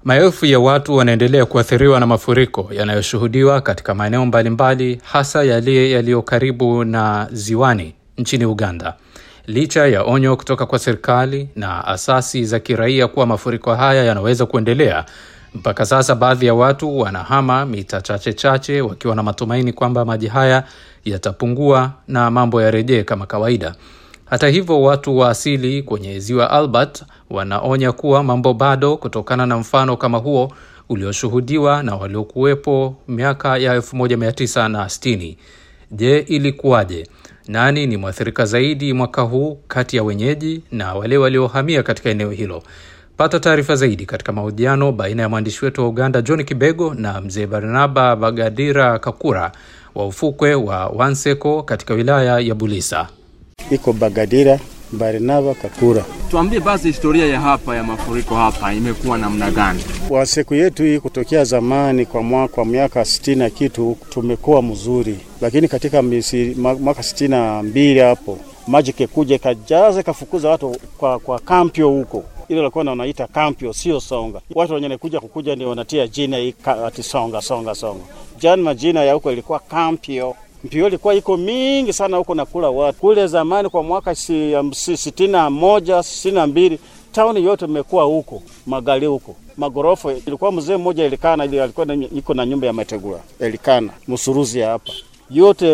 Maelfu ya watu wanaendelea kuathiriwa na mafuriko yanayoshuhudiwa katika maeneo mbalimbali, hasa yale yaliyo karibu na ziwani nchini Uganda. Licha ya onyo kutoka kwa serikali na asasi za kiraia kuwa mafuriko haya yanaweza kuendelea, mpaka sasa baadhi ya watu wanahama mita chache chache wakiwa na matumaini kwamba maji haya yatapungua na mambo yarejee kama kawaida. Hata hivyo, watu wa asili kwenye ziwa Albert wanaonya kuwa mambo bado, kutokana na mfano kama huo ulioshuhudiwa na waliokuwepo miaka ya 1960. Je, ilikuwaje? Nani ni mwathirika zaidi mwaka huu kati ya wenyeji na wale waliohamia katika eneo hilo? Pata taarifa zaidi katika mahojiano baina ya mwandishi wetu wa Uganda John Kibego na mzee Barnaba Bagadira Kakura wa ufukwe wa Wanseko katika wilaya ya Bulisa. Iko Bagadira Barnaba Kakura. Tuambie basi historia ya hapa ya mafuriko hapa imekuwa namna gani? Waseku yetu hii kutokea zamani kwa mwaka kwa miaka sitini na kitu tumekuwa mzuri, lakini katika misi, mwaka sitini na mbili hapo maji kekuja ikajaza ikafukuza watu kwa, kwa kampio huko ile walikuwa wanaita kampio, sio songa. Watu wenye kuja kukuja ndio wanatia jina hii ati songa songa songa. Jana majina ya huko ilikuwa kampio. Mpio ilikuwa iko mingi sana huko na kula watu. Kule zamani kwa mwaka si, um, si, sitini na moja sitini na mbili tauni yote imekuwa huko magali huko magorofa. Ilikuwa mzee mmoja Elikana, ile alikuwa iko na nyumba ya mategura Elikana msuruzi hapa yote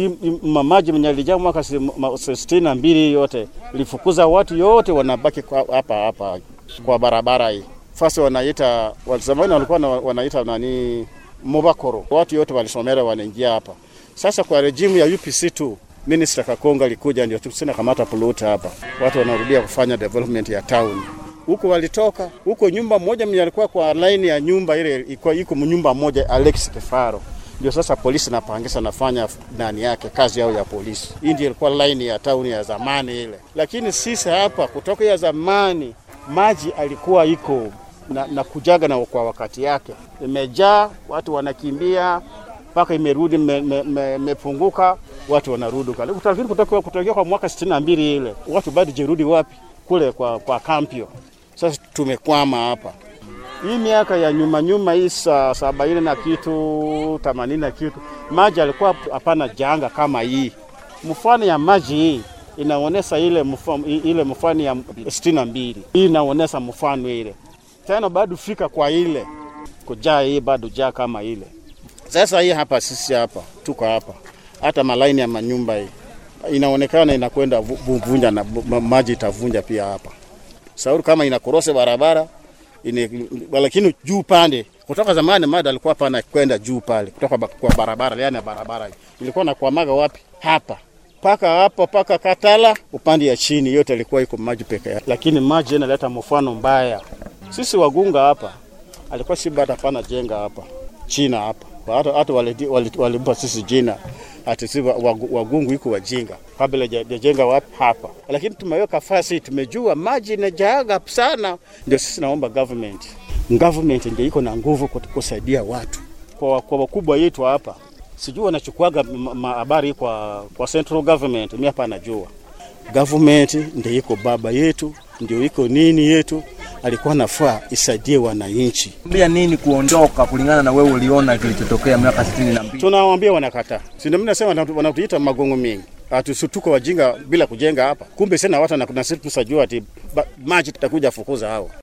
mamaji mwenye alijaa mwaka sitini na mbili yote ilifukuza watu yote, wanabaki hapa hapa kwa barabara hii. Fasi wanaita zamani walikuwa wanaita nani Mubakoro, watu yote walisomera wanaingia hapa. Sasa kwa rejimu ya UPC tu Minister Kakonga alikuja, ndio tusina kamata puluta hapa, watu wanarudia kufanya development ya town huko walitoka huko. Nyumba moja mwenye alikuwa kwa line ya nyumba ile iko iko nyumba moja Alex Kefaro ndio sasa polisi napangisa nafanya ndani yake kazi yao ya polisi. Hii ndio ilikuwa line ya tauni ya zamani ile, lakini sisi hapa kutoka ya zamani maji alikuwa iko na, na kujaga na kwa wakati yake, imejaa watu wanakimbia mpaka imerudi imepunguka, me, me, watu wanarudi kale. Lakini kutoka kutokea kwa mwaka sitini na mbili ile watu bado jerudi wapi kule kwa, kwa kampio. Sasa tumekwama hapa hii miaka ya nyuma nyuma hii sa sabaini na kitu themanini na kitu maji alikuwa hapana janga kama hii. Mfano ya maji hii inaonesha ile mfano, ile mfano ya sitini na mbili hii inaonesha mfano ile tena bado fika kwa ile kujaa hii bado jaa kama ile. Sasa hii hapa sisi hapa tuko hapa, hata malaini ya manyumba hii inaonekana inakwenda vunja na maji itavunja pia hapa sauri kama inakorose barabara ine, lakini juu pande kutoka zamani mada alikuwa pana kwenda juu pale kutoka kwa barabara, yani barabara ilikuwa na kuamaga wapi hapa paka hapo paka Katala upande ya chini yote ilikuwa iko maji peke yake, lakini maji inaleta mfano mbaya. Sisi wagunga hapa alikuwa si bata pana jenga hapa China hapa hata hata walimpa wali, wali sisi jina ati si wagungu iko wajinga kabla jajenga wapi hapa, lakini tumeweka fasi, tumejua maji inajaaga sana. Ndio sisi naomba government, government ndio iko na nguvu kusaidia watu kwa, kwa wakubwa yetu hapa. Sijui wanachukuaga habari kwa, kwa central government, mimi hapa najua government ndio iko baba yetu, ndio iko nini yetu alikuwa nafaa isaidie wananchi. Mbia nini kuondoka kulingana na wewe uliona kilichotokea miaka 62? Tunawaambia wanakataa. Si ndio mimi nasema wanatuita magongo mengi. Atusutuko wajinga bila kujenga hapa. Kumbe sina watu na kuna sisi tusajua ati maji tutakuja fukuza hao.